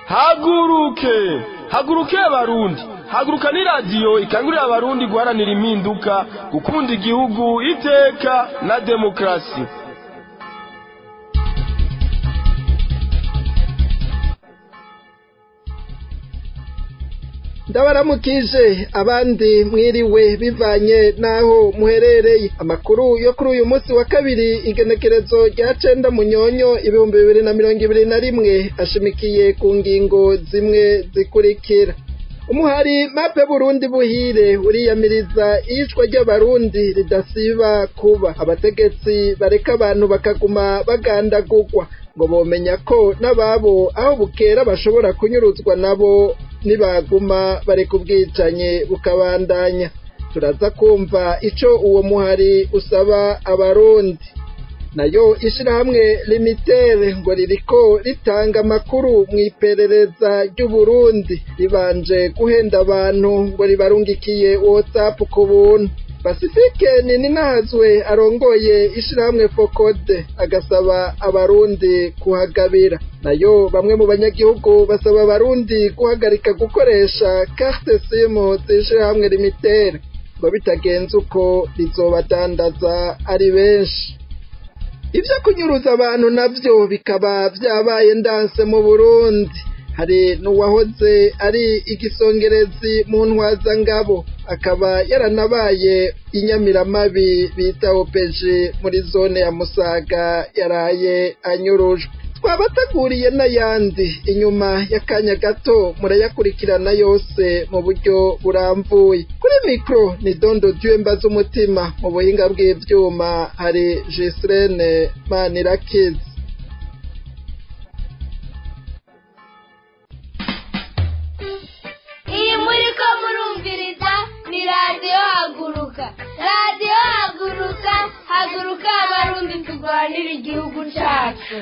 haguruke haguruke abarundi haguruka ni radiyo ikangurira abarundi guharanira impinduka gukunda igihugu iteka na demokarasi ndabaramukije abandi mwiriwe bivanye n'aho muherereye amakuru yo kuri uyu munsi wa kabiri igenekerezo rya cenda munyonyo ibihumbi bibiri na mirongo ibiri na rimwe ashimikiye ku ngingo zimwe zikurikira umuhari mape burundi buhire uriyamiriza iyicwa ry'abarundi ridasiba kuba abategetsi bareka abantu bakaguma bagandagurwa ngo bomenya ko n'ababo aho bukera bashobora kunyuruzwa nabo nibaguma bareka ubwicanye bukabandanya turaza kumva ico uwo muhari usaba abarundi nayo ishirahamwe limitere ngo ririko ritanga amakuru mw'iperereza ry'uburundi ribanje guhenda abantu ngo ribarungikiye whatsapp ku buntu pasifike ninahazwe arongoye ishirahamwe fokode agasaba abarundi kuhagabira nayo bamwe mu banyagihugu basaba abarundi guhagarika gukoresha carte simu z'ishirahamwe limitere ngo bitagenze uko rizobadandaza ari benshi ibyo kunyuruza abantu nabyo bikaba byabaye ndanse mu burundi hari n'uwahoze ari igisongerezi mu ntwazangabo akaba yaranabaye inyamiramabi bita opeji muri zone ya musaga yaraye anyurujwe twabateguriye n'ayandi inyuma y'akanya gato murayakurikirana yose mu buryo burambuye kuri mikoro ni dondo dyemba z'umutima mu buhinga bw'ibyuma hari jisirene manirakizi iyi muri ko murumviriza ni radiyo haguruka radiyo haguruka haguruka abarundi turwanira igihugu cyacu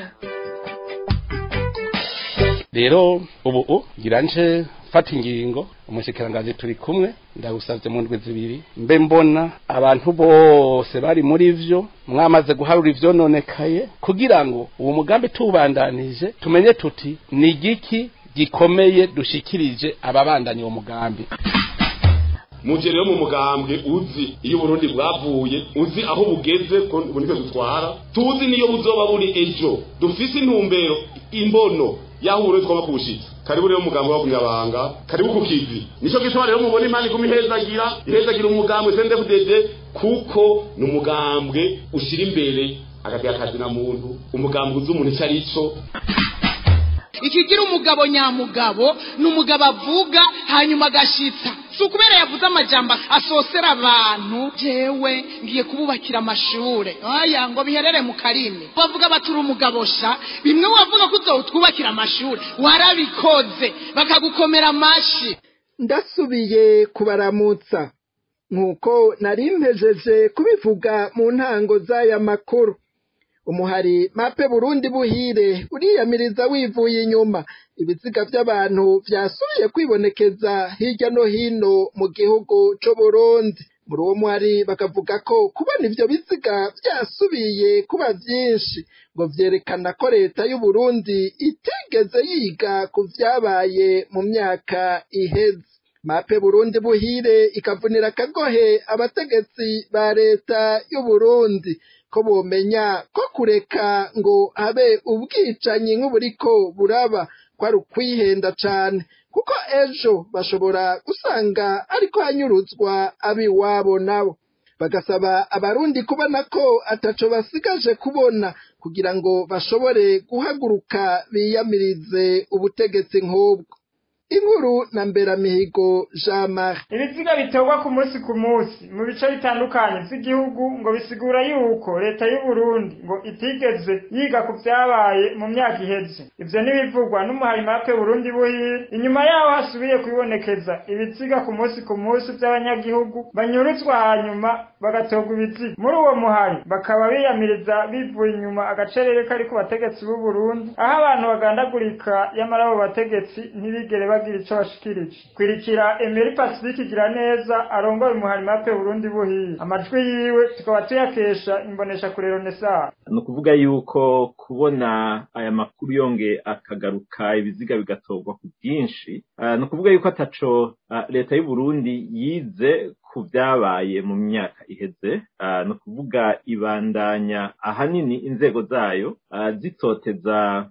rero ubu ngira nje fata ingingo umushikiranganji turi kumwe ndagusavye mu ndwi zibiri mbe mbona abantu bose bari muri vyo mwamaze guharura ivyononekaye kugira ngo uwo mugambi tuwubandanije tumenye tuti ni igiki gikomeye dushikirije ababandanya uwo mugambi muje rero mu mugambwe uzi iyo Burundi bwavuye uzi aho bugeze ko bunike dutwara tuzi niyo buzoba buri ejo dufise intumbero imbono yaho Burundi twaba kubushitsa karibu rero umugambwe wa kunyabanga karibu ku kivi nico gituma rero mubona imana iguma ihezagira ihezagira umugambwe CNDD-FDD kuko ni umugambwe ushira imbere akagira akazi na muntu umugambwe uzi umuntu ico ari cyo ikigira umugabo nyamugabo ni umugabo avuga hanyuma agashitsa si ukubera yavuze amajambo asosera abantu jewe ngiye kububakira amashure aya ngo biherere mu karimi bavuga baturi umugabo sha bimwe wavuga ko uzowutwubakira amashure warabikoze bakagukomera amashi ndasubiye kubaramutsa nk'uko nari mpejeje kubivuga mu ntango z'aya makuru umuhari mape burundi buhire uriyamiriza wivuye inyuma ibiziga by'abantu byasubiye kwibonekeza hirya no hino mu gihugu c'u burundi muri uwo muhari bakavuga ko kubona ivyo biziga byasubiye kuba vyinshi ngo vyerekana ko leta y'u Burundi itigeze yiga ku vyabaye mu myaka iheze mape burundi buhire ikavunira akagohe abategetsi ba leta y'u Burundi ko bomenya ko kureka ngo habe ubwicanyi nk'uburiko buraba ko ari ukwihenda cane kuko ejo bashobora gusanga ariko hanyuruzwa ab'iwabo nabo bagasaba abarundi kubona ko ataco basigaje kubona kugira ngo bashobore guhaguruka biyamirize ubutegetsi nk'ubwo inkuru na mberamihigo jean marie ibiziga bitorwa ku munsi ku munsi mu bice bitandukanye by'igihugu ngo bisigura yuko leta y'u Burundi ngo itigeze yiga ku byabaye mu myaka iheze ivyo ntibivugwa n'umuhari mape Burundi buhire inyuma yaho hasubiye kwibonekeza ibiziga ku munsi ku munsi by'abanyagihugu banyurutswa hanyuma bagatorwa ibiziga muri uwo muhari bakaba biyamiriza bivuye inyuma agacerere kari ku bategetsi b'u Burundi aho abantu bagandagurika yamara abo bategetsi ntibigere bagira ico bashikirije kwirikira Emery Pacifique igira neza arongoye umuharimape Burundi buhiye amajwi yiwe tukaba tuyakesha imbonesha kure Renaissance ni ukuvuga yuko kubona aya makuru yonge akagaruka ibiziga bigatorwa ku bwinshi ni ukuvuga yuko ataco leta y'u Burundi yize ku byabaye mu myaka iheze ni ukuvuga ibandanya ahanini inzego zayo zitoteza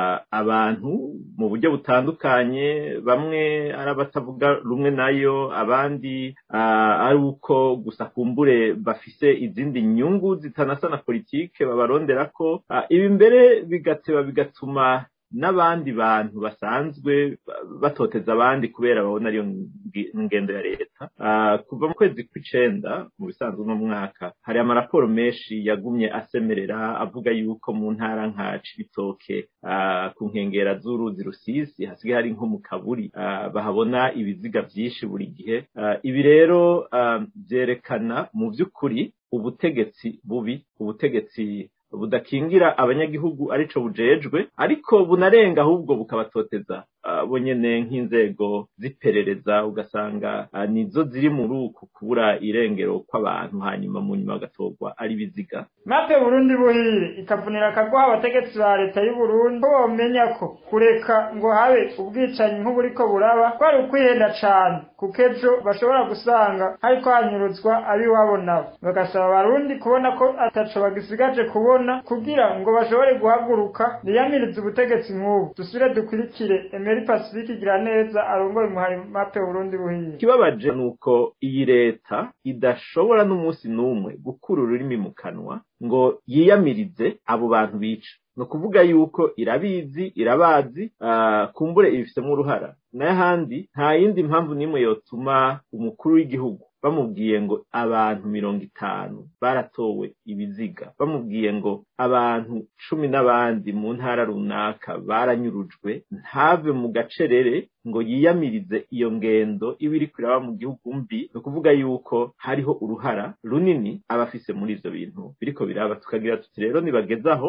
abantu mu buryo butandukanye bamwe ari abatavuga rumwe nayo abandi ari uko gusa kumbure bafise izindi nyungu zitanasa na politike babarondera ko ibi mbere bigateba bigatuma n'abandi bantu basanzwe batoteza abandi kubera babona ariyo ngendo ya leta kuva mu kwezi kw'icenda mu bisanzwe uno mwaka hari amaraporo menshi yagumye asemerera avuga yuko mu ntara nka cibitoke ku nkengera z'uruzi rusisi hasigaye hari nko mu kaburi bahabona ibiziga vyinshi buri gihe ibi rero vyerekana mu vy'ukuri ubutegetsi bubi ubutegetsi budakingira abanyagihugu arico bujejwe ariko bunarenga ahubwo bukabatoteza bo nyene nk'inzego z'iperereza ugasanga nizo ziri muri uku kubura irengero kw'abantu hanyuma mu nyuma bagatorwa ari biziga mape burundi buhire ikavunira akaguha abategetsi ba leta y'u Burundi ko bomenya ko kureka ngo habe ubwicanyi nk'uburiko buraba ko ari ukwihenda cane kuko ejo bashobora gusanga hariko hanyuruzwa abiwabo nabo bagasaba abarundi kubona ko ataco bagisigaje kubona kugira ngo bashobore guhaguruka biyamirize ubutegetsi nk'ubu dusubire dukurikire Emery Pacifique igira neza arongoye umuhari mape Burundi buhiye ikibabaje nuko iyi leta idashobora n'umunsi n'umwe gukura ururimi mu kanwa ngo yiyamirize abo bantu bica ni ukuvuga yuko irabizi irabazi kumbure ibifitemo uruhara n'ahandi nta yindi mpamvu n'imwe yotuma umukuru w'igihugu bamubwiye ngo abantu mirongo itanu baratowe ibiziga bamubwiye ngo abantu cumi n'abandi mu ntara runaka baranyurujwe ntave mu gacerere ngo yiyamirize iyo ngendo iba iri kuraba mu gihugu mbi ni ukuvuga yuko hariho uruhara runini abafise muri ivyo bintu biriko biraba tukagira tuti rero nibagezaho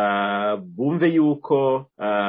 bumve yuko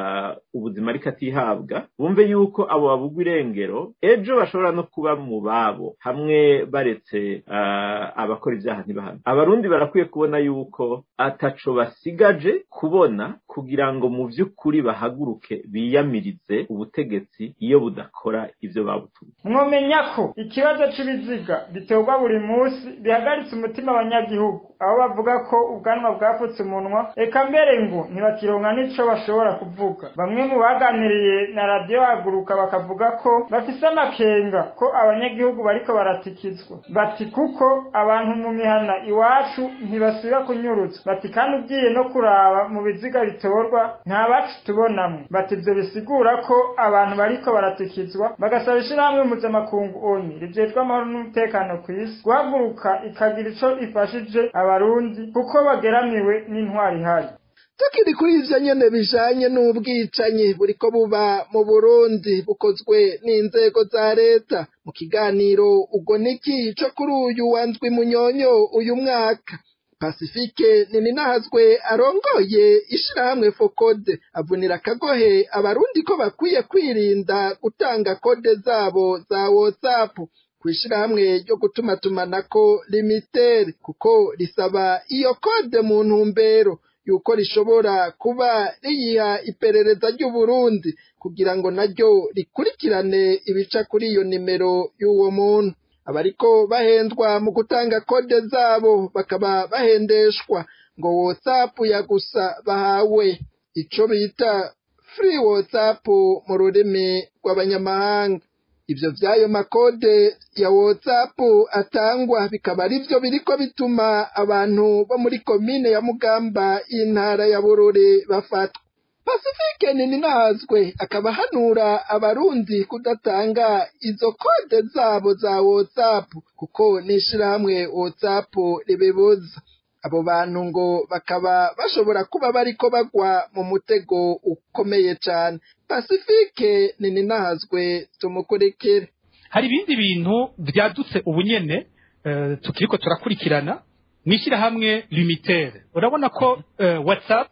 ubuzima ariko atihabwa bumve yuko abo babugwa irengero ejo bashobora no kuba mu babo hamwe baretse abakora ibyaha ntibahane abarundi barakwiye kubona yuko ataco basigaje kubona kugira ngo mu vy'ukuri bahaguruke biyamirize ubutegetsi iyo budakora ivyo babutumye mwomenya ko ikibazo c'ibiziga biterwa buri munsi bihagaritse umutima abanyagihugu aho bavuga ko ubwanwa bwapfutse umunwa eka mbere ngo ntibakironka n'ico bashobora kuvuga bamwe mu baganiriye na radiyo haguruka bakavuga ko bafise amakenga ko abanyagihugu bariko baratikizwa bati kuko abantu mu mihana iwacu ntibasubira kunyuruzwa bati kandi ugiye no kuraba mu biziga bitorwa nta bacu tubonamwe bati ivyo bisigura ko abantu bariko baratikizwa bagasaba ishirahamwe mpuzamakungu oni rijejwe amahoro n'umutekano kw'isi guhaguruka ikagira ico ifashije abarundi kuko bageramiwe n'intwari ihari tukiri kuri ivyo nyene bijanye n'ubwicanyi buriko buba mu Burundi bukozwe n'inzego za leta mu kiganiro ubwo niki co kuri uyu wandwi munyonyo uyu mwaka Pacifique Nininahazwe arongoye ishirahamwe Fokode avunira akagohe abarundi ko bakwiye kwirinda gutanga kode zabo za WhatsApp kwishirahamwe ryo gutumatumanako limitere kuko risaba iyo kode mu ntumbero yuko rishobora kuba riyiha iperereza ry'Uburundi kugira ngo naryo rikurikirane ibica kuri iyo nimero y'uwo muntu abariko bahendwa mu gutanga kode zabo bakaba bahendeshwa ngo WhatsApp ya gusa bahawe ico bita free WhatsApp mu rurimi rw'abanyamahanga ivyo vy'ayo makode ya WhatsApp atangwa bikaba arivyo biriko bituma abantu bo muri komine ya Mugamba y'intara ya Bururi bafatwa Pacifique Nininahazwe akaba hanura abarundi kudatanga izo kode zabo za WhatsApp kuko n'ishirahamwe WhatsApp ribibuza abo bantu ngo bakaba bashobora kuba bariko bagwa mu mutego ukomeye cane Pacifique Nininahazwe tumukurikire hari ibindi bintu vyadutse ubunyene uh, tukiriko turakurikirana n'ishyirahamwe limitere urabona ko uh, whatsapp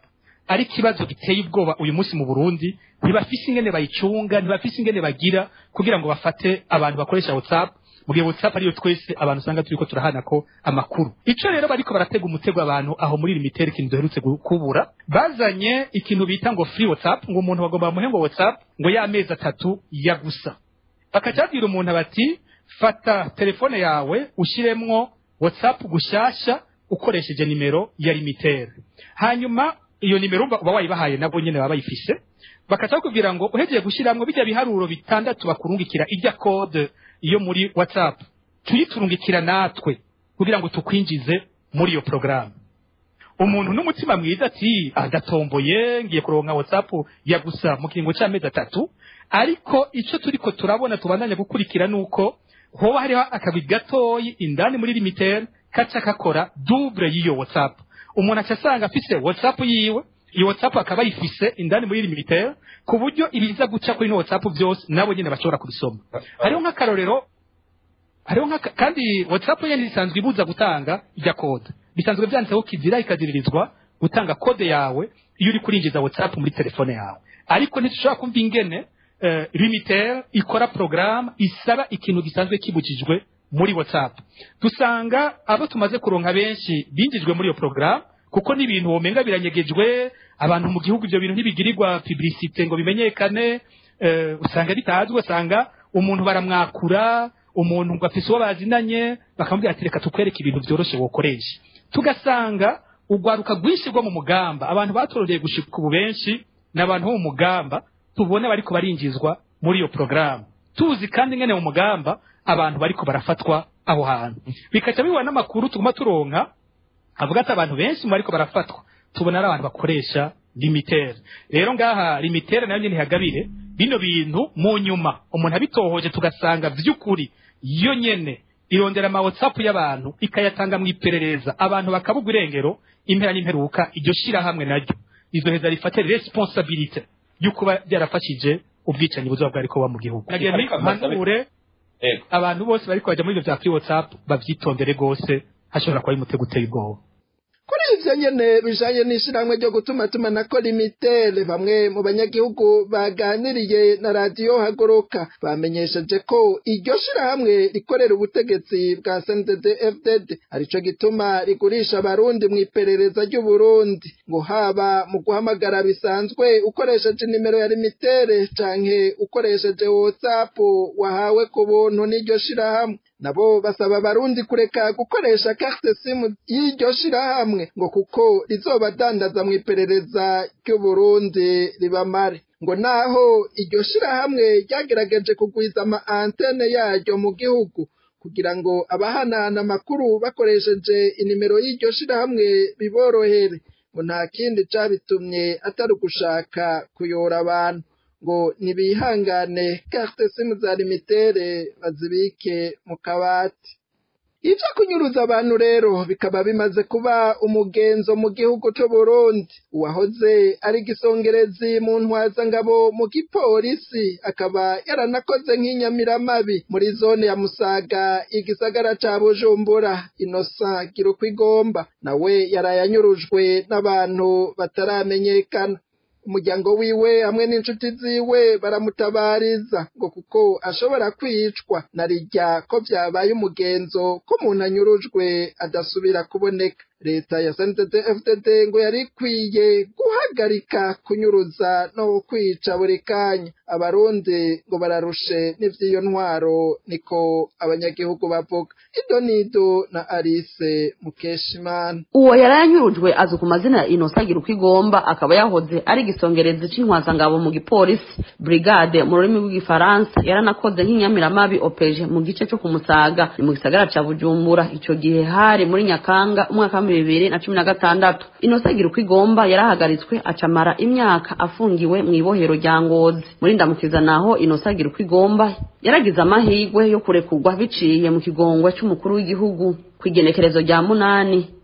ari ikibazo giteye ubwoba uyu munsi mu burundi ntibafise ingene bayicunga ntibafise ingene bagira kugira ngo bafate abantu bakoresha whatsapp mu gihe whatsapp ariyo twese abantu usanga turiko turahana ko amakuru ico rero bariko baratega umutego abantu aho muri limitere ikintu duherutse gu- kubura bazanye ikintu bita ngo free whatsapp ngo umuntu bagomba bamuhe ngo whatsapp ngo y'amezi atatu ya gusa bakaca babwira umuntu bati fata telefone yawe ushyiremwo whatsapp gushasha ukoresheje nimero ya limitere hanyuma iyo nimero uba uba wayibahaye nabo nyene baba bayifise bakaca bakubwira ngo uhejeje gushyiramo bijya biharuro bitandatu bakurungikira ijya code yo muri whatsapp tuyiturungikira natwe kugira ngo tukwinjize muri iyo porogaramu umuntu n'umutima mwiza ati agatomboye ngiye kuronka whatsapp ya gusa mu kiringo cy'amezi atatu ariko icyo turiko turabona tubandanya gukurikira nuko hoba hariho akabi gatoyi indani muri limitere kaca kakora double y'iyo whatsapp umuntu aca asanga afise whatsapp yiwe iyo whatsapp akaba ayifise indani muri limitere ku buryo ibiza guca kuri ino whatsapp byose nabo nyine bashobora kubisoma hariho nk'akarorero hariho nk'aka kandi whatsapp yene isanzwe ibuza gutanga ijya kode bisanzwe byanditseho kizira ikaziririzwa gutanga kode yawe iyo uri kurinjiza whatsapp muri telefone yawe ariko ntitushobora kumva ingene uh, limitere ikora porogaramu isaba ikintu gisanzwe kibujijwe muri whatsapp dusanga abo tumaze kuronka benshi binjijwe muri iyo porogaramu kuko n'ibintu womenga biranyegejwe abantu mu gihugu ibyo bintu ntibigirirwa publicite ngo bimenyekane eh, usanga bitazwi usanga umuntu baramwakura umuntu ngo afise uwo bazinanye bakamubwira ati reka tukwereke ibintu byoroshe wokoresha tugasanga urwaruka rwinshi rwo mu mugamba abantu batororeye gushika ubu benshi ni abantu bo mu mugamba tubona bariko barinjizwa muri iyo porogaramu tuzi kandi ngene mu mugamba abantu bariko barafatwa aho hantu bikaca bibona n'amakuru tuguma turonka avuga ati abantu benshi mu bariko barafatwa tubona ari abantu bakoresha limitere rero ngaha limitere nayo nyene ihagabire bino bintu mu nyuma umuntu abitohoje tugasanga vy'ukuri yo nyene irondera ama whatsapp y'abantu ikayatanga mu iperereza abantu bakabugwa irengero impera n'imperuka iryo shirahamwe naryo izoheza rifate responsabilite yo kuba byarafashije ubwicanyi buzoba bwariko buba mu gihugu nagiye mpanure abantu bose bariko baja muri ivyo vya free whatsapp bavyitondere gose hashobora kuba ari umutego uteye ubwoba kuri ivyo nyene bijanye n'ishirahamwe ryo gutuma tumanako limitere bamwe mu banyagihugu baganiriye na radiyo hagoroka bamenyesheje ko iryo shirahamwe rikorera ubutegetsi bwa CNDD FDD arico gituma rigurisha abarundi mu iperereza ry'uburundi ngo haba mu guhamagara bisanzwe ukoresheje inimero ya limitere canke ukoresheje whatsapp wahawe ku buntu n'iryo shirahamwe nabo basaba abarundi kureka gukoresha carte simu y'iryo shirahamwe ngo kuko rizobadandaza mu iperereza ry'uburundi ribamare ngo naho iryo shirahamwe ryagerageje kugwiza ama antene yaryo mu gihugu kugira ngo abahanahana amakuru bakoresheje inimero y'iryo shirahamwe biborohere ngo nta kindi cabitumye atari ugushaka kuyora abantu ngo nibihangane carte simu za limitere bazibike mu kabati ivyo kunyuruza abantu rero bikaba bimaze kuba umugenzo mu gihugu c'uburundi uwahoze ari gisongerezi mu ntwazangabo mu gipolisi akaba yaranakoze nk'inyamiramabi muri zone ya musaga igisagara ca bujumbura inosa gira uko igomba nawe yarayanyurujwe n'abantu bataramenyekana umuryango wiwe hamwe n'inshuti ziwe baramutabariza ngo kuko ashobora kwicwa na rijya ko byabaye umugenzo ko umuntu anyurujwe adasubira kuboneka leta ya FDD ngo yari ikwiye guhagarika kunyuruza no kwica buri kanya abarundi ngo bararushe n'ivy'iyo ntwaro niko abanyagihugu bavuga ido nido na Alice Mukeshimana uwo yarayanyurujwe azwi ku mazina ya Innocent agira uko igomba akaba yahoze ari igisongerezi c'intwazangabo mu gipolisi brigade mu rurimi rw'igifaransa yaranakoze nk'inyamiramabi opeje mu gice co kumusaga ni mu gisagara ca bujumbura ico gihe hari muri nyakanga umwaka wa bibiri na cumi na gatandatu Innocent agira uko igomba yarahagaritswe acamara imyaka afungiwe mu ibohero rya ngozi muri ndamukiza naho Innocent agira uko igomba yaragize amahirwe yo kurekurwa biciye mu kigongwe c'umukuru w'igihugu kw'igenekerezo rya munani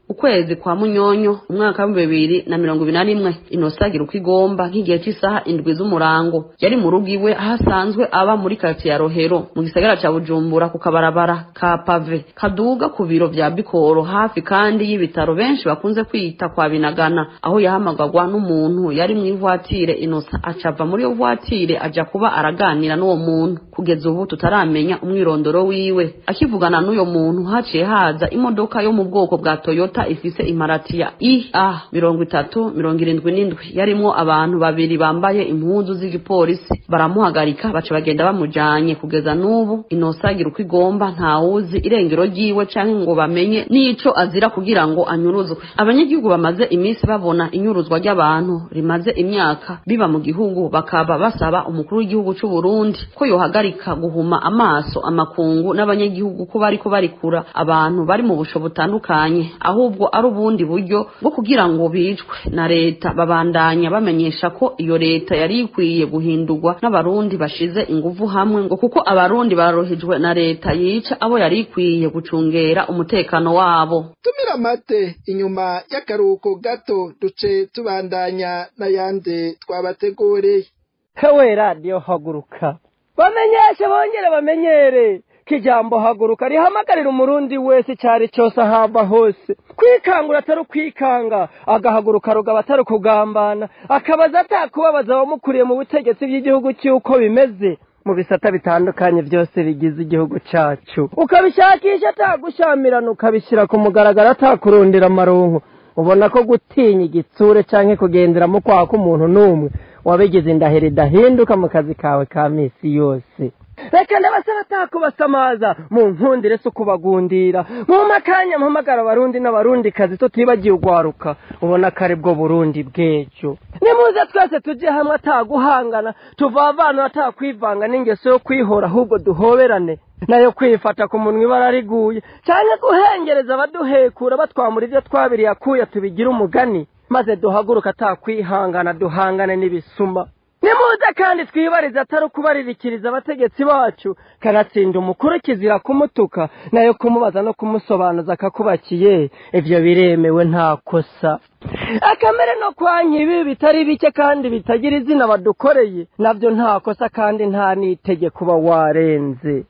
ukwezi kwa munyonyo umwaka w'ibihumbi bibiri na mirongo ibiri na rimwe inosagira uko igomba nk'igihe cy'isaha indwi z'umurango yari mu rugo iwe aho asanzwe aba muri karitsiye ya rohero mu gisagara cya bujumbura ku kabarabara ka pave kaduga ku biro vya bikoro hafi kandi y'ibitaro benshi bakunze kwita kwa binagana aho yahamagagwa n'umuntu yari mu ivuatire inosa acava muri iyo vuatire aja kuba araganira n'uwo muntu kugeza ubu tutaramenya umwirondoro wiwe akivugana n'uyo muntu haciye haza imodoka yo mu bwoko bwa toyota ifise imparati ya ia mirongo itatu mirongo irindwi n'indwi yarimwo abantu babiri bambaye impuzu z'igipolisi baramuhagarika baca bagenda bamujanye kugeza n'ubu inosagira uko igomba ntawuzi irengero ryiwe canke ngo bamenye n'ico azira kugira ngo anyuruzwe abanyagihugu bamaze iminsi babona inyuruzwa ry'abantu rimaze imyaka biba mu gihugu bakaba basaba umukuru w'igihugu c'u Burundi ko yohagarika guhuma amaso amakungu n'abanyagihugu ko bariko barikura abantu bari mu busho butandukanye ahubwo ari ubundi buryo bwo kugira ngo bicwe na leta babandanya bamenyesha ko iyo leta yari ikwiye guhindurwa n'abarundi bashize inguvu hamwe ngo kuko abarundi barohejwe na leta yica abo yari ikwiye gucungera umutekano wabo tumira amate inyuma y'akaruhuko gato duce tubandanya n'ayandi twabateguriye hewe radiyo haguruka bamenyeshe bongere bamenyere ko ijambo haguruka rihamagarira umurundi wese icyari cyose ahava hose kwikangura atari ukwikanga agahaguruka rugaba atari ukugambana akabaza atakubabaza abamukuriye mu butegetsi bw'igihugu cy'uko bimeze mu bisata bitandukanye byose bigize igihugu cyacu ukabishakisha atagushamirana ukabishyira ku mugaragaro atakurundira amaronko ubona ko gutinya igitsure cyangwa kugenderamo kwaha k'umuntu n'umwe wabigize indahiro idahinduka mu kazi kawe ka minsi yose reka ndabasaba atakubasamaza mu nkundire si ukubagundira mu makanya mpamagara abarundi n'abarundi kazi tutibagiye ugwaruka ubona ko ari bwo burundi bw'ejo nimuze twese tujye hamwe ataguhangana tuvavana atakwivanga n'ingeso yo kwihora ahubwo duhoberane nayo kwifata ku munwa ibara riguye cyangwa guhengereza abaduhekura batwamura ibyo twabiriye akuya tubigira umugani maze duhaguruka atakwihangana duhangane n'ibisuma nimuze kandi twibarize atari ukubaririkiriza abategetsi bacu kanatsinda umukuru kizira kumutuka nayo kumubaza no kumusobanuza akakubakiye ibyo biremewe nta kosa akamere no kwa nkibi bitari bike kandi bitagira izina badukoreye nabyo nta kosa kandi nta n'itegeko uba warenze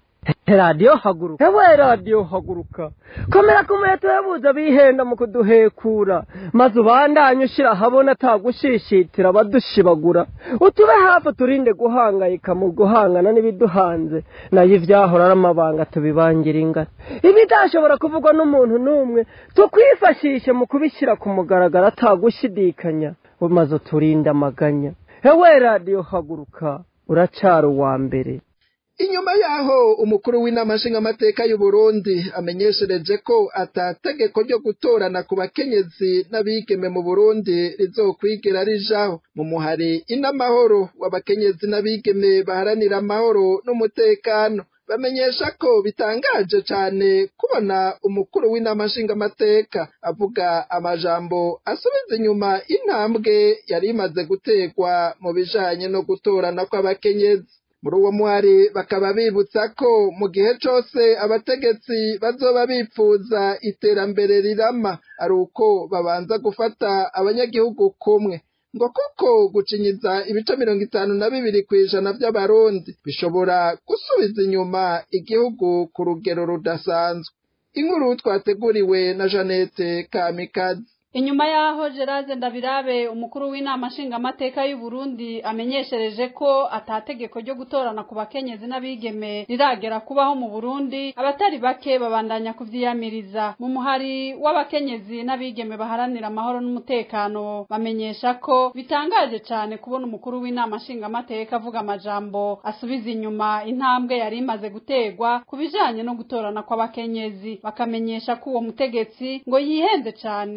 radiyo haguruka ewe radiyo haguruka komera ku muheto yabuze bihenda mu kuduhekura maze ubandanye ushyira ahabona atagushishitira abadushibagura utube hafi turinde guhangayika mu guhangana n'ibiduhanze nayo ibyahora ari amabanga tubibangira ingano ibidashobora kuvugwa n'umuntu n'umwe tukwifashishe mu kubishyira ku mugaragaro atagushidikanya maze uturinde amaganya ewe radiyo haguruka uracara uwa mbere inyuma yaho umukuru w'inama nshingamateka y'u Burundi amenyeshereje ko atategeko ryo gutorana ku bakenyezi n'abigeme mu Burundi rizokwigira rijaho mu muhari inamahoro w'abakenyezi n'abigeme baharanira amahoro n'umutekano bamenyesha ko bitangaje cyane kubona umukuru w'inama nshingamateka avuga amajambo asubiza inyuma intambwe yari imaze gutegwa mu bijanye no gutorana kw'abakenyezi muri uwo muhari bakaba bibutsa ko mu gihe cyose abategetsi bazoba bipfuza iterambere rirama ari uko babanza gufata abanyagihugu kumwe ngo kuko gucinyiza ibice mirongo itanu na bibiri ku ijana by'abarundi bishobora gusubiza inyuma igihugu ku rugero rudasanzwe inkuru twateguriwe na jeannette kamikazi inyuma yaho gerard ndabirabe umukuru w'inama nshingamateka y'u Burundi amenyeshereje ko atategeko ryo gutorana ku bakenyezi n'abigeme riragera kubaho mu burundi abatari bake babandanya kuvyiyamiriza mu muhari w'abakenyezi n'abigeme baharanira amahoro n'umutekano bamenyesha ko bitangaje cyane kubona umukuru w'inama nshingamateka avuga amajambo asubiza inyuma intambwe yari imaze gutegwa ku bijanye no gutorana kw'abakenyezi bakamenyesha ko uwo mutegetsi ngo yihenze cyane ngo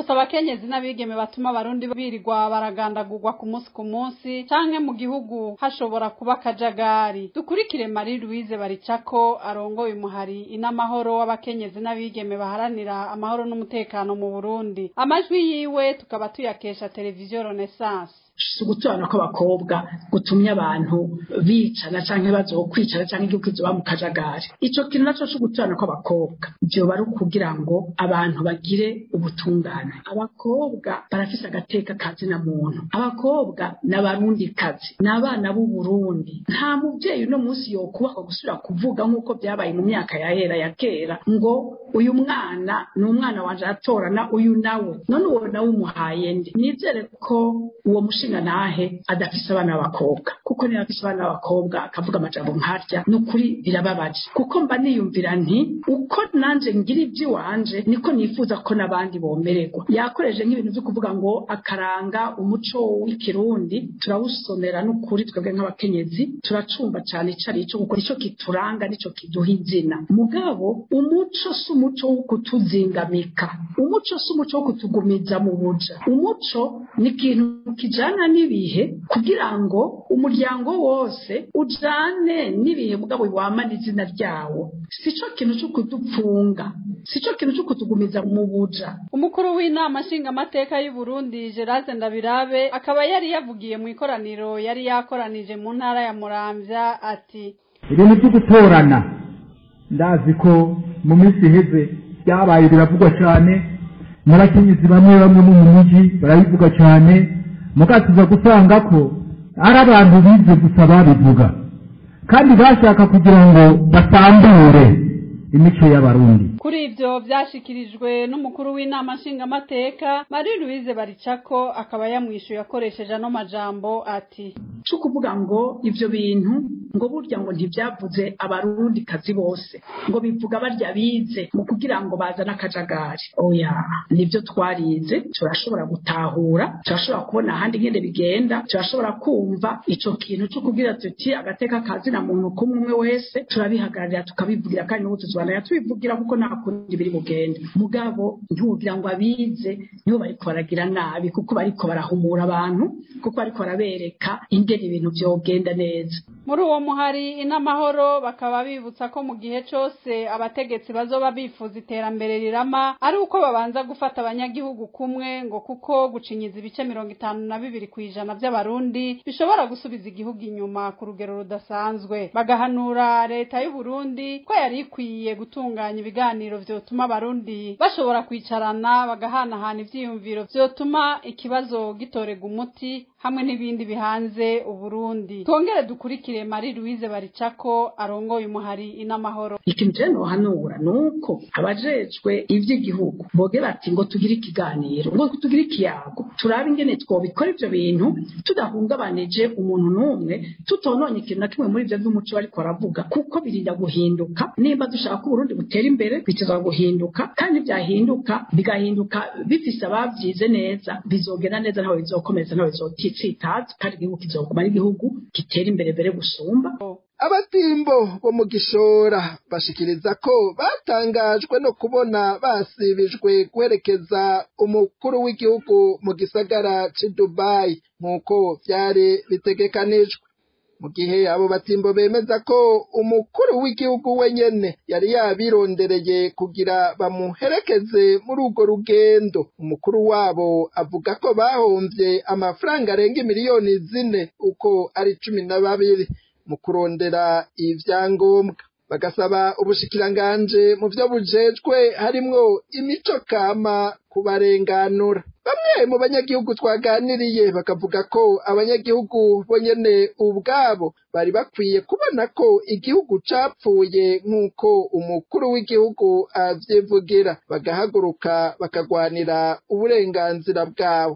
gusa abakenyezi n'abigeme batuma abarundi birirwa baragandagurwa ku munsi ku munsi canke mu gihugu hashobora kuba akajagari dukurikire Marie Louise Baricako arongoye umuhari inamahoro w'abakenyezi n'abigeme baharanira amahoro n'umutekano mu Burundi amajwi yiwe tukaba tuyakesha televiziyo Renaissance si uguturana kw'abakobwa gutumye abantu bicana canke bazokwicara canke igihugu kizoba mu kajagari ico kintu naco co guturana kw'abakobwa vyoba ari ukugira ngo abantu bagire ubutungane abakobwa barafise agateka kazina muntu abakobwa n'abarundi kazi n'abana b'u Burundi nta muvyeyi uno munsi yokubakwa gusubira kuvuga nk'uko vyabaye mu myaka yahera ya kera ngo uyu mwana ni umwana wanje aratorana uyu nawe none uwo nawe umuhaye ndi nizere ko uwo mushinga nahe adafise abana b'abakobwa kuko niba afise abana b'abakobwa akavuga amajambo nkarya ni ukuri birababaje kuko mba niyumvira nti uko nanje ngira ivy'iwanje niko nifuza ko n'abandi bomererwa yakoresheje nk'ibintu vyo kuvuga ngo akaranga umuco w'ikirundi turawusomera n'ukuri twebwe nk'abakenyezi turacumva cane ico ari ico kuko nico kituranga nico kiduha izina mugabo umuco si umuco wo kutuzingamika umuco si umuco wo kutugumiza mu buja umuco ni ikintu kijana n'ibihe kugira ngo umuryango wose ujane n'ibihe mugabo wamana izina ryawo sico kintu cyo kudupfunga sico kintu cyo kutugumiza mu buja umukuru w'inama nshingamateka y'u Burundi Gerard Ndabirabe akaba yari yavugiye mu ikoraniro yari yakoranije mu ntara ya Muramvya ati ibintu byo gutorana ndazi ko mu minsi iheze byabaye biravugwa cyane n'abakenyezi bamwe bamwe mu mujyi barabivuga cyane mugatuza gusanga ko ari abantu bize gusa babivuga kandi bashaka kugira ngo basambure imico y'abarundi kuri ivyo vyashikirijwe n'umukuru w'inama nshingamateka Marie Louise Baricako akaba yamwishuye akoresheje ano majambo ati cyo kuvuga ngo ivyo bintu ngo burya ngo ntivyavuze abarundi kazi bose ngo bivuga barya bize mu kugira ngo bazane akajagari oya nivyo twarize turashobora gutahura turashobora kubona ahandi ngende bigenda turashobora kumva ico kintu cyo kugira tuti agateka kazi na muntu kumwe umwe wese turabihagararira tukabivugira kandi n'ubu tuzobana tubivugira kuko nta kundi biri bugende mugabo ntiwugira ngo abize nibo bariko baragira nabi kuko bariko barahumura abantu kuko bariko barabereka ingene ibintu vyogenda neza muri uwo muhari inamahoro bakaba bibutsa ko mu gihe cose abategetsi bazoba bifuza iterambere rirama ari uko babanza gufata abanyagihugu kumwe ngo kuko gucinyiza ibice mirongo itanu na bibiri kw'ijana vy'abarundi bishobora gusubiza igihugu inyuma ku rugero rudasanzwe bagahanura leta y'u Burundi ko yari ikwiye gutunganya ibiganiro vyotuma abarundi bashobora kwicarana bagahanahana ivyiyumviro vyotuma ikibazo gitorega umuti hamwe n'ibindi bihanze uburundi twongere dukurikire Marie Louise Baricako arongoye umuhari inamahoro ikintu je nohanura nuko abajejwe ivy'igihugu boge bati ngo tugire ikiganiro ngo tugire ikiyago turabe ingene twobikora ivyo bintu tudahungabanije umuntu n'umwe tutononye ikintu na kimwe muri ivyo vy'umuco bariko baravuga kuko birinda guhinduka nimba dushaka ko uburundi butera imbere biteza guhinduka kandi vyahinduka bigahinduka bifise abavyize neza bizogenda neza ntawe bizokomeza ntawe bizotitsitaza kandi igihugu kizoguma ari igihugu gitera imbere mbere gusumba abatimbo bo mu gishora bashikiriza ko batangajwe no kubona basibijwe guherekeza umukuru w'igihugu mu gisagara c'i Dubai nk'uko vyari bitegekanijwe mu gihe abo batimbo bemeza ko umukuru w'igihugu wenyene yari yabirondereye kugira bamuherekeze muri urwo rugendo umukuru wabo avuga ko bahomvye amafaranga arenga miliyoni zine uko ari cumi na babiri mu kurondera ivyangombwa bagasaba ubushikiranganje mu vyo bujejwe harimwo imico kama kubarenganura bamwe mu banyagihugu twaganiriye bakavuga ko abanyagihugu bonyene ubwabo bari bakwiye kubona ko igihugu capfuye nk'uko umukuru w'igihugu avyivugira bagahaguruka bakagwanira uburenganzira bwabo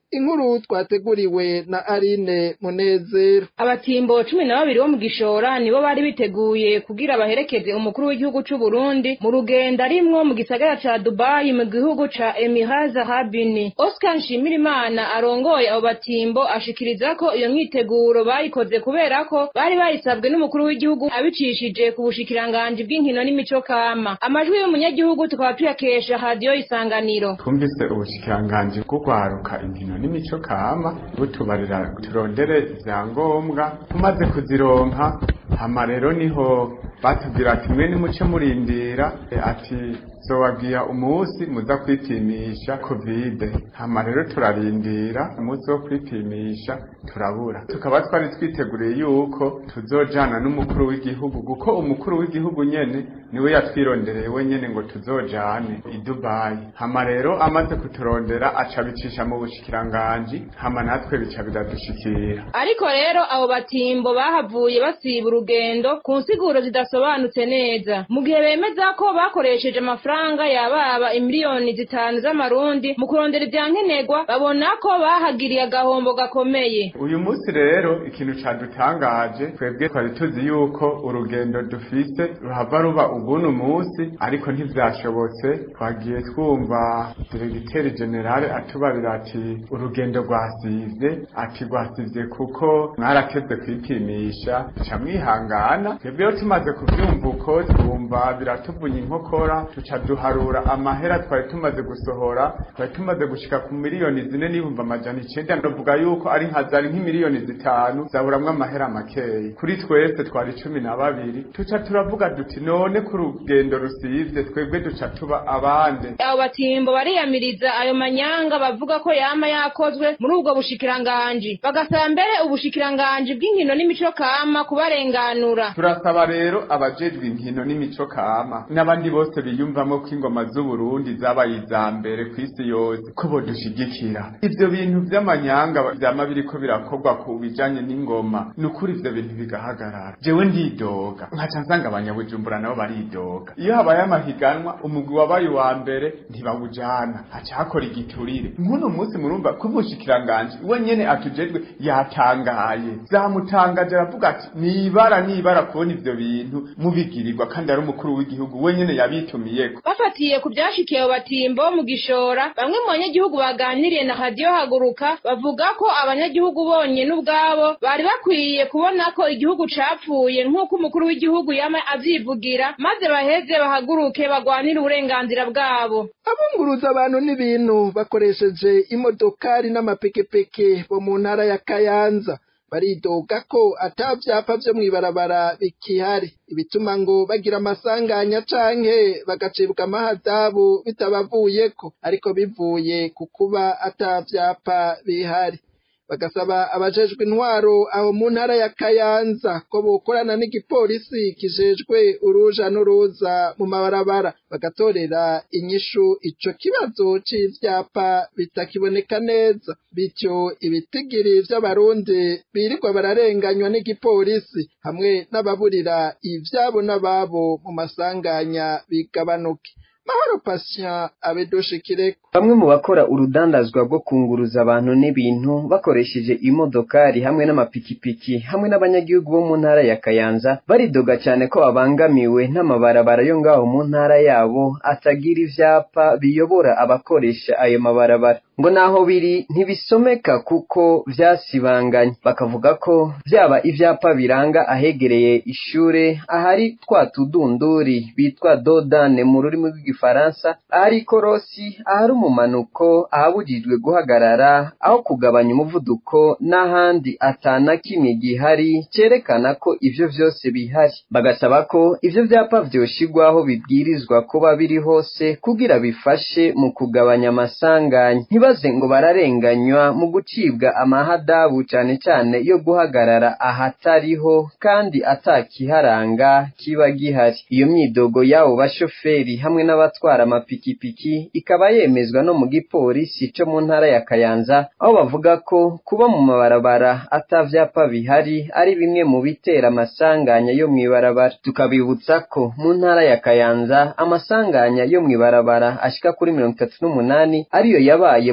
inkuru twateguriwe na Aline Munezero abatimbo cumi na babiri bo mu gishora nibo bari biteguye kugira baherekeze umukuru w'igihugu c'u Burundi mu rugendo arimwo mu gisagara ca Dubai mu gihugu ca Emirates Arabini Oscar Nshimirimana arongoye abo batimbo ashikiriza ko iyo myiteguro bayikoze kubera ko bari bayisabwe n'umukuru w'igihugu abicishije ku bushikiranganji bw'inkino n'imico kama amajwi y'umunyagihugu tukaba tuyakesha radio isanganiro twumvise ubushikiranganji bwo kwaruka inkino n'imico kama butubarira turondere ivyangombwa tumaze kuzironka hama rero niho batubwira ati mwe nimuce murindira e, ati zobabwira umunsi muza kwipimisha kovide hama rero turarindira umunsi wo kwipimisha turabura tukaba twari twiteguriye yuko tuzojana n'umukuru w'igihugu kuko umukuru w'igihugu nyene niwe yatwirondereye wenyene ngo tuzojane i Dubai hama rero amaze kuturondera aca bicisha mu bushikiranganji hama natwe bica biradushikira ariko rero abo batimbo bahavuye basiba urugendo ku nsiguro zidasobanutse neza mu gihe bemeza ko bakoresheje amafaranga yababa imiliyoni zitanu z'amarundi mu kurondera ivyankenerwa babona ko bahagiriye agahombo gakomeye uyu munsi rero ikintu cadutangaje twebwe twari tuzi yuko urugendo dufise ruhava ruba ubuno munsi ariko ntivyashobotse twagiye twumva diregiteri generale atubarira ati urugendo rwasivye ati rwasivye kuko mwarateze kwipimisha ca mwihangana twebweho tumaze kuvyumva uko twumva biratuvunye inkokora tuca duharura amahera twari tumaze gusohora twari tumaze gushika ku miliyoni zine n'ibihumbi amajana icenda ndavuga yuko ari nka zari nk'imiliyoni zitanu zaburamwo amahera makeyi kuri twese twari cumi na babiri tuca turavuga duti none ku rugendo rusivye twebwe duca tuba abande abo batimbo bariyamiriza ayo manyanga bavuga ko yama yakozwe muri ubwo bushikiranganji bagasaba mbere ubushikiranganji bw'inkino n'imico kama kubarenganura turasaba rero abajejwe inkino n'imico kama n'abandi bose biyumvamo ko ingoma z'uburundi zabaye iza mbere ku isi yose ko bodushigikira ivyo bintu vy'amanyanga vyama biriko birakorwa ku bijanye n'ingoma ni ukuri ivyo bintu bigahagarara jewe ndidoga nkaca nsanga abanyabujumbura nabo baridoga iyo habaye amahiganwa umugwi wabaye uwa mbere ntibawujana haca hakora igiturire nk'uno munsi murumva ko umushikiranganji we nyene atujejwe yatangaye zamutangaje aravuga ati nibara nibara kubona ivyo bintu mubigirirwa kandi ari umukuru w'igihugu we nyene yabitumiyeko bafatiye ku vyashikiye abo batimbo mu gishora bamwe mu banyagihugu baganiriye na radiyo haguruka bavuga ko abanyagihugu bonyene ubwabo bari bakwiye kubona ko igihugu capfuye nk'uko umukuru w'igihugu yama avyivugira maze baheze bahaguruke bagwanire uburenganzira bwabo abunguruza abantu n'ibintu bakoresheje imodokari n'amapikipiki bo mu ntara ya kayanza baridoga ko ata vyapa vyo mw'ibarabara bikihari ibituma ngo bagira amasanganya canke bagacibwa amahadabu bitabavuyeko ariko bivuye ku kuba ata vyapa bihari bagasaba abajejwe intwaro aho mu ntara ya kayanza ko bokorana n'igipolisi kijejwe uruja n'uruza mu mabarabara bagatorera inyishu ico kibazo c'ivyapa bitakiboneka neza bityo ibitigiri vy'abarundi birirwa bararenganywa n'igipolisi hamwe n'ababurira ivyabo n'ababo mu masanganya bigabanuke mahoro patient abedoshikireko bamwe mu bakora urudandazwa rwo kunguruza abantu n'ibintu bakoresheje imodokari hamwe n'amapikipiki hamwe n'abanyagihugu bo mu ntara ya kayanza baridoga cyane ko babangamiwe n'amabarabara yo ngaho mu ntara yabo atagira ivyapa biyobora abakoresha ayo mabarabara ngo naho biri ntibisomeka kuko vyasibanganye bakavuga ko vyaba ivyapa biranga ahegereye ishure ahari twa tudunduri bitwa dodane mu rurimi rw'igifaransa ahari ikorosi ahari umumanuko ahabujijwe guhagarara aho kugabanya umuvuduko n'ahandi atana kimwe gihari cerekana ko ivyo vyose bihari bagasaba ko ivyo vyapa vyoshigwaho bibwirizwa kuba biri hose kugira bifashe mu kugabanya amasanganya ntibaze ngo bararenganywa mu gucibwa amahadabu cane cane yo guhagarara ahatariho kandi atakiharanga kiba gihari iyo myidogo y'abo bashoferi hamwe n'abatwara amapikipiki ikaba yemezwa no mu gipolisi co mu ntara ya kayanza aho bavuga ko kuba mu mabarabara ata vyapa bihari ari bimwe mu bitera amasanganya yo mw'ibarabara tukabibutsa ko mu ntara ya kayanza amasanganya yo mw'ibarabara ashika kuri mirongo itatu n'umunani ariyo yabaye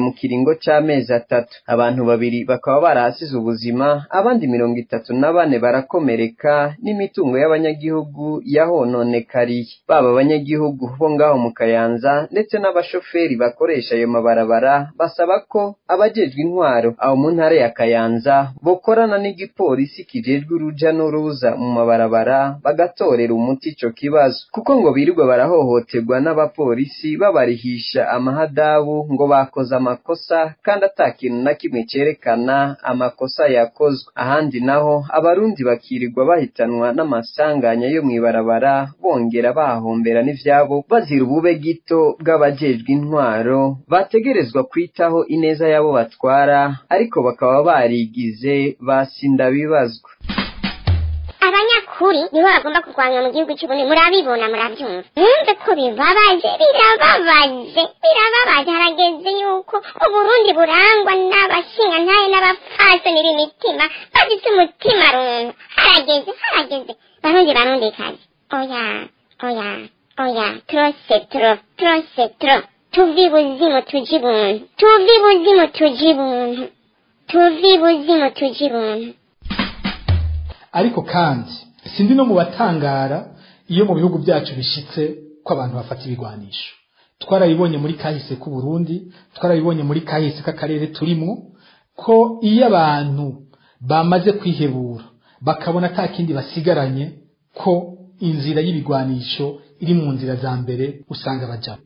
mu kiringo c'amezi atatu abantu babiri bakaba barahasize ubuzima abandi mirongo itatu na bane barakomereka n'imitungo y'abanyagihugu yahononekariye baba abanyagihugu bo ngaho mu kayanza ndetse n'abashoferi bakoresha ayo mabarabara basaba ko abajejwe intwaro aho mu ntara ya kayanza bokorana n'igipolisi kijejwe uruja n'uruza mu mabarabara bagatorera umuti ico kibazo kuko ngo birirwa barahohoterwa n'abapolisi babarihisha amahadabu ngo bakoze amakosa kandi ata kintu na kimwe cerekana amakosa yakozwe ahandi naho abarundi bakirirwa bahitanwa n'amasanganya yo mw'ibarabara bongera bahahombera n'ivyabo bazira ubube gito bw'abajejwe intwaro bategerezwa kwitaho ineza y'abo batwara ariko bakaba barigize basinda bibazwa abanyakuri nibo bagomba kurwanywa mu gihugu cy'uburundi murabibona murabyumva mwumve ko bibabaje birababaje birababaje harageze yuko uburundi burangwa n'abashingantahe n'abapfasoni b'imitima bafite umutima runtu harageze harageze barundi barundi kazi oya oya oya turose turo turose turo tuvi buzimu tuji buntu tuvi buzimu tuji buntu tuvi buzimu tuji buntu ariko kandi sindi no mu batangara iyo mu bihugu byacu bishitse ko abantu bafata ibigwanisho twarabibonye muri kahise k'u Burundi twarabibonye muri kahise k'akarere turimwo ko iyo abantu bamaze kwihebura bakabona ata kindi basigaranye ko inzira y'ibigwanisho iri mu nzira za mbere usanga bajamo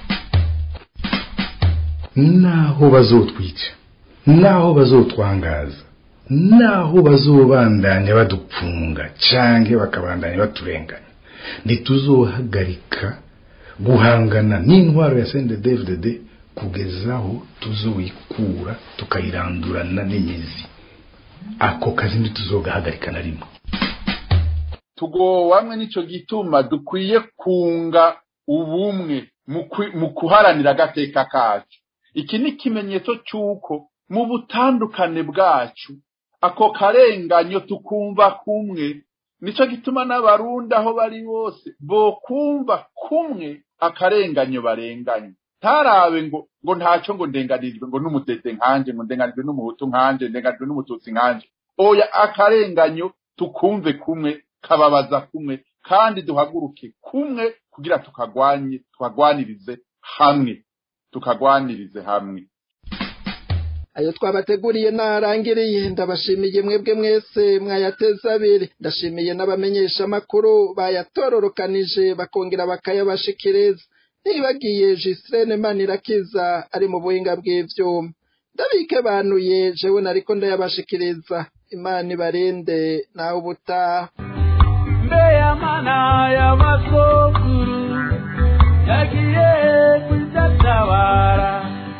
naho bazotwica naho bazotwangaza naho bazobandanya badupfunga canke bakabandanya baturenganya ntituzohagarika guhangana n'intwaro ya CNDD-FDD kugeza aho tuzoyikura tukayirandurana n'imizi ako kazi ntituzogahagarika na rimwe tugowamwe nico gituma dukwiye kunga ubumwe mu kuharanira agateka kacu iki ni ikimenyetso cy'uko mu butandukane bwacu ako karenganyo tukumva kumwe nico gituma n'abarundi aho bari bose bokumva kumwe akarenganyo barenganye ntarabe ngo ngo ntacyo ngo ndenganirijwe ngo n'umutete nkanje ngo ndenganijwe n'umuhutu nkanje ndenganijwe n'umututsi nkanje oya akarenganyo tukumve kumwe kababaza kumwe kandi duhaguruke kumwe kugira tukagwanye tukagwanirize hamwe tukagwanirize hamwe ayo twabateguriye narangiriye ndabashimiye mwebwe mwese mwayateza abiri ndashimiye n'abamenyesha amakuru bayatororokanije bakongera bakayabashikiriza ntibagiye Gislene Manirakiza ari mu buhinga bw'ivyuma ndabike banuye jewe nariko ndayabashikiriza imana ibarinde naho ubutaha mbeya mana y'amasokuru yagiye kudatabara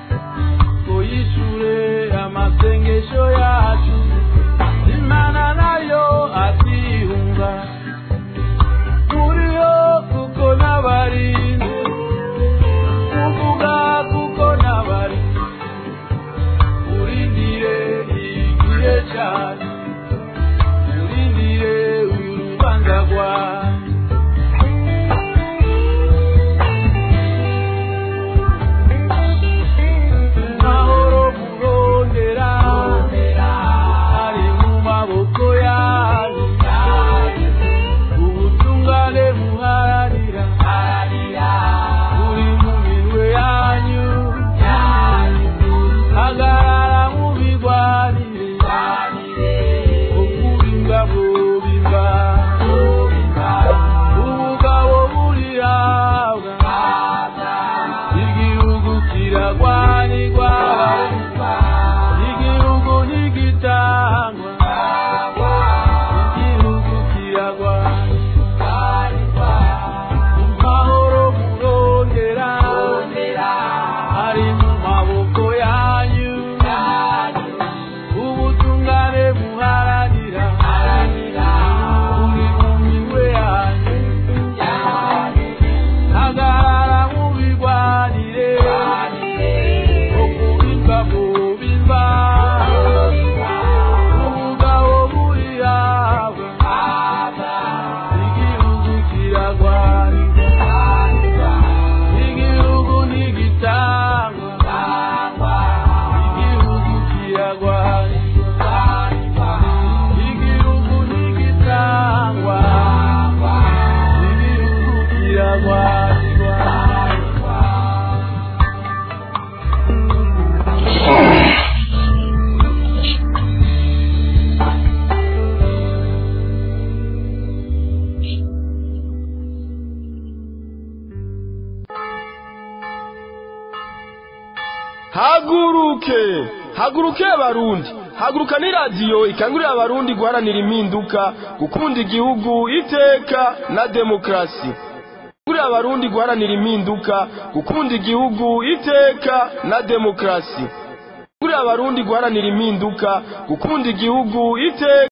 tuyishure amasengesho yacu imana nayo atihunga turiho kuko n'abarinzi kuvuga kuko n'abarinzi urindire igihe cyane urindire urubanza rwawe mahoro kurondera haguruke haguruke abarundi haguruka ni radiyo ikangurira abarundi guharanira impinduka gukunda igihugu iteka na demokarasi ikangurira abarundi guharanira impinduka gukunda igihugu iteka na demokarasi ikangurira abarundi guharanira impinduka gukunda igihugu iteka